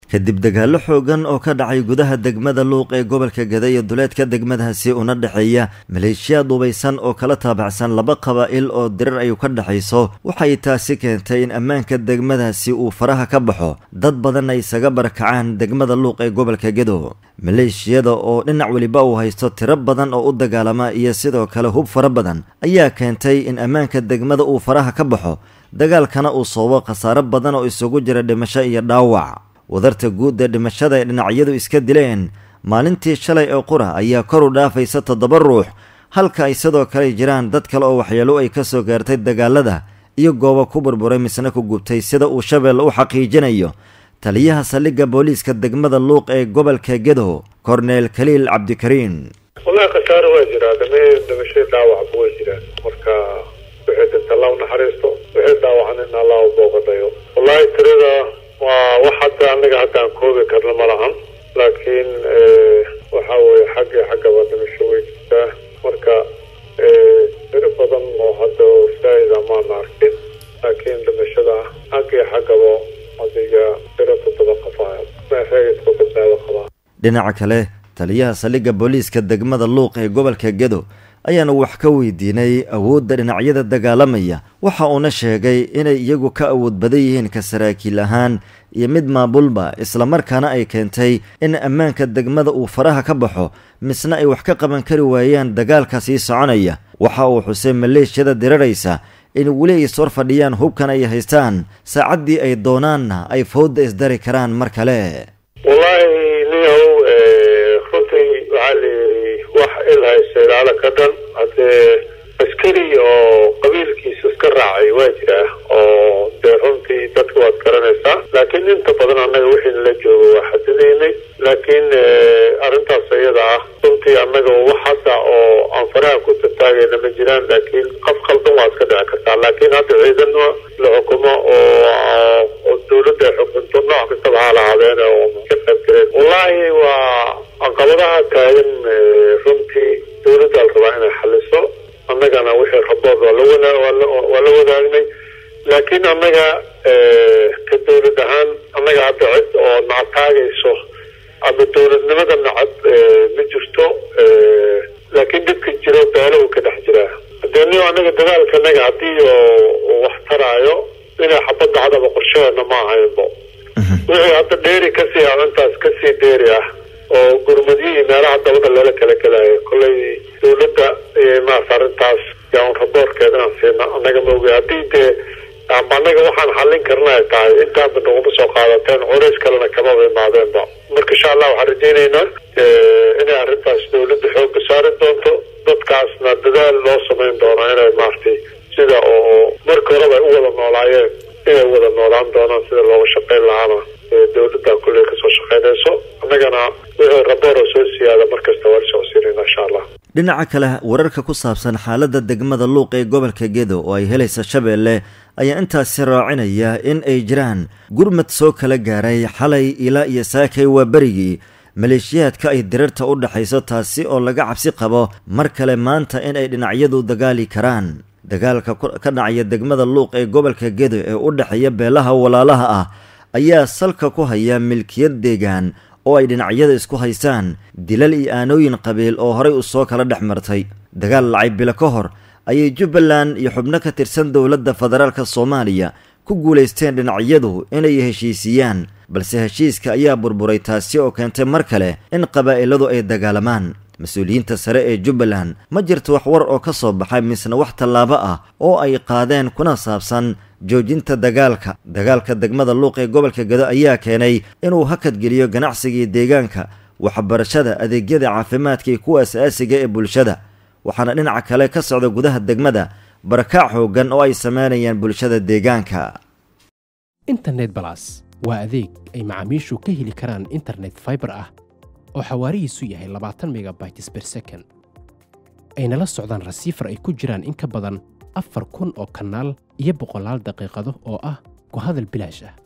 kadib dagaallo xoogan oo ka dhacay gudaha degmada luuq ee gobolka gada iyo duleedka degmadaasi una dhexeeya maleeshiyaad dubaysan oo kala taabacsan laba qabaa'il oo dirar ay ka dhexayso waxay taasi keentay in ammaanka degmadaasi uu faraha ka baxo dad badan ay isaga barakacaan degmada luuq ee gobolka gedo maleeshiyada oo dhinac weliba uu haysto tiro badan oo u dagaalama iyo sidoo kale hub fara badan ayaa keentay in ammaanka degmada uu faraha ka baxo dagaalkana uu soobo khasaaro badan oo isugu jira dhimasho iyo dhaawac wadarta guud ee dhimashada ay dhinacyadu iska dileen maalintii shalay ee qura ayaa kor u dhaafaysa toddoba ruux halka ay sidoo kale jiraan dad kale oo waxyeelo ay ka soo gaartay dagaalada iyo goobo ku burburay misna ku gubtay sida uu shabeelle u xaqiijinayo taliyaha saldhigga booliiska degmada luuq ee gobolka gedo korneel khaliil cabdikariin wallahi khasaaro waa jiraa dhame dhimashadii dhaawacba way jiraan marka wixii dinta allah u naxariisto wixii dhaawacan in allah u booqadayo wallahi tirada waa wax hadda anaga hadda aan koobi karno ma lahan laakiin waxa weye xagga xaggaba dhimasho way jirtaa marka tiro badan oo hadda saa'ida maana arkin laakiin dhimashada xagga xaggaba adiga tiro toddoba qafaa reegidka badbaado qabaa dhinaca kale taliyaha saldhigga booliiska degmada luuq ee gobolka gedo ayaanu wax ka weydiinay awoodda dhinacyada dagaalamaya waxa uuna sheegay inay iyagu ka awood badan yihiin ka saraakiil ahaan iyo mid maamulba islamarkaana ay keentay in ammaanka degmada uu faraha ka baxo misna ay wax ka qaban kari waayaan dagaalka sii soconaya waxa uu xusay maleeshiyada diraraysa in weli ay iswar fadhiyaan hubkan ay haystaan saacaddii ay doonaanna ay fowdda isdari karaan mar kale wallaahi niyow runtii waxaa la yidhi wax il haysta ilaalo ka dhan haddee askari oo qabiilkiisa iska raacay waa jiraa oo dee runtii dadka waad garanaysaa laakiin inta badan annaga wixii nala joogo waa xadidaynay laakiin arrintaas iyada ah runtii annaga wax hadda oo aan faraha ku tataagayna ma jiraan laakiin qaf khaldan waa iska dhici kartaa laakiin hadda ciidan la xukumo oo dawladda ay xukunto nooc kastaba ha lahaadeen oo ka qayb galeen wallaahi waa caqabadaha taagan runtii dawladda la rabaa inay xaliso annagana wixii rabood waa la waa la wadaagnay laakiin annaga ka dawlad ahaan annaga hadda cid oo nacataagayso ama dawladnimada nacad ma jirto laakiin dhibka jiro beelo uu ka dhex jiraa hadee ni annaga dagaalka naga haddii oo wax taraayo inay xabad dhacdaba qorshaheena ma ahaynbo wixii hadda dheeri kasii ah intaas kasii dheeri ah oo gurmadiyihii meelaha dabada lala kala gelayo kollay dawladda maas arrintaas yaa un raboorkeedana siina annaga maogi haddii dee amba annaga waxaan xallin karna ay tahay intaanba naguma soo qaadateen culays kalena kamaba imaadeenba marka insha allah waxaan rajaynaynaa inay arrintaas dawladda xoogga saari doonto dadkaasna dadaal loo samayn doono inay maaragtay sida oo marka horeba ay u wada noolaayeen inay wada noolaan doonaan sida looga shaqayn lahaana dawladda kulley kasoo shaqaynayso annagana wixii raboora soo siyaada markasta waa lasoo siinayna insha allah dhinaca kale wararka ku saabsan xaaladda degmada luuq ee gobolka gedo oo ay helaysa shabeelle ayaa intaasi raacinaya in ay jiraan gurmad soo kala gaaray xalay ilaa iyo saakay waa berigii maleeshiyaadka ay dirarta u dhexayso taasi oo laga cabsi qabo mar kale maanta in ay dhinacyadu dagaali karaan dagaalka ka dhacaya degmada luuq ee gobolka gedo ee u dhexeeya beelaha walaalaha ah ayaa salka ku haya milkiyad deegaan oo ay dhinacyada isku haystaan dilal iyo aanooyin qabiil oo horay u soo kala dhex martay dagaal lacay bilo ka hor ayay jubbaland iyo xubno ka tirsan dowladda federaalka soomaaliya ku guulaysteen dhinacyadu inay heshiisiyaan balse heshiiska ayaa burburay taasi oo keentay mar kale in qabaa'iladu ay dagaalamaan mas-uuliyiinta sare ee jubbaland ma jirto wax war oo ka soo baxay misna wax tallaabo ah oo ay qaadeen kuna saabsan joojinta dagaalka dagaalka degmada luuq ee gobolka gado ayaa keenay inuu hakadgeliyo ganacsigii deegaanka waxbarashada adeegyada caafimaadka iyo kuwa asaasiga ee bulshada waxaana dhinaca kale ka socda gudaha degmada barakaac xoogan oo ay sameynayaan bulshada deegaanka internet balas waa adeeg ay macaamiishu ka heli karaan internet faibar ah oo xawaarihiisu yahay labaatan megabytes ber second ayna la socdaan rasiifar ay ku jiraan in ka badan afar kun oo kanaal iyo boqolaal daqiiqado oo ah ku hadal bilaash ah